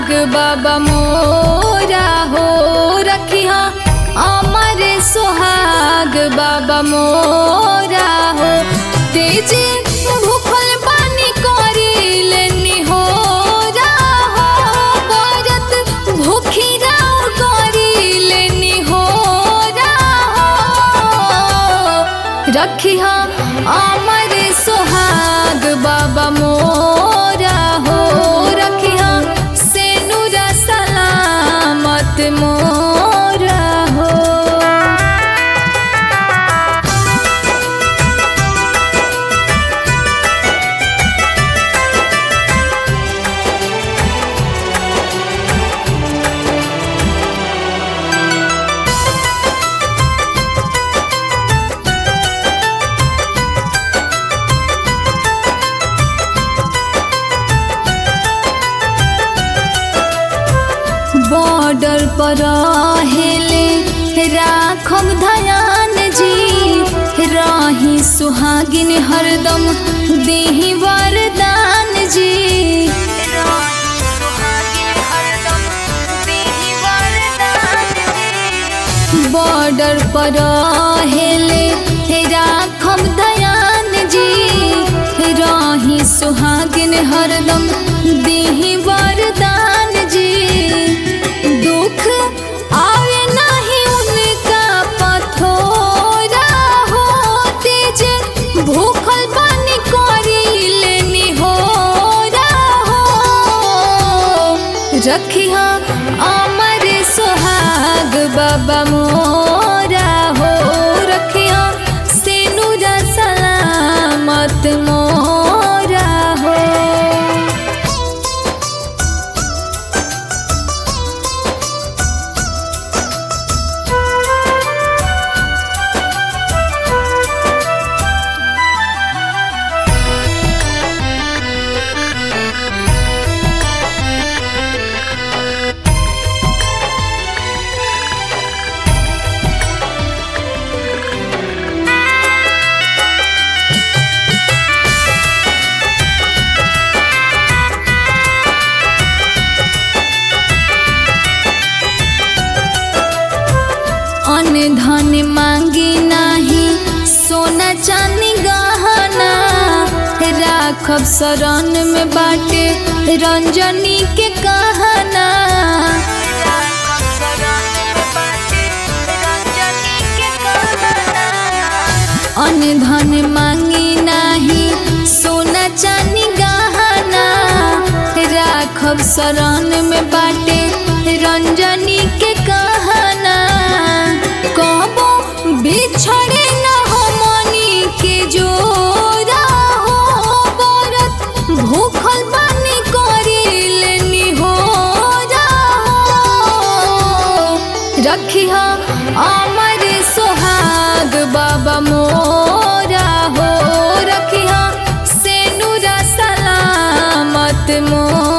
सुहाग बाबा मोरा हो रखिया अमर सुहाग बाबा मोरा हो तेजे भूखल पानी करी लेनी हो हो बरत भूखी राव करी लेनी हो हो रखिया अमर सुहाग बाबा मोरा हो रखिया सेनुरा सलामत मोरा हो बॉर्डर पर हेले राखब धयान जी राही सुहागिन हरदम देही वरदान जी बॉर्डर पर हेले राखब दयान जी राही सुहागिन हरदम देही वरदान जी दुख आवे नहीं उनका पथोरा होते जे भूखल पानी करी लेनी हो रखिया अमर सुहाग बाबा मोरा हो रखिया सेनुरा सलामत मोरा हो अन्न धन मांगी नाही सोना चांदी गहना राखब शरण में बाटे रंजनी के कहना अन्न धन मांगी नाही सोना चांदी गहना राखब शरण में बाटे रंजनी के कहना कहबो बिछड़े न हमनी के जोरा हो बरत भूखल पानी करी लेनी हो रखिया अमर सुहाग बाबा मोरा हो रखिया सेनुरा सलामत मोरा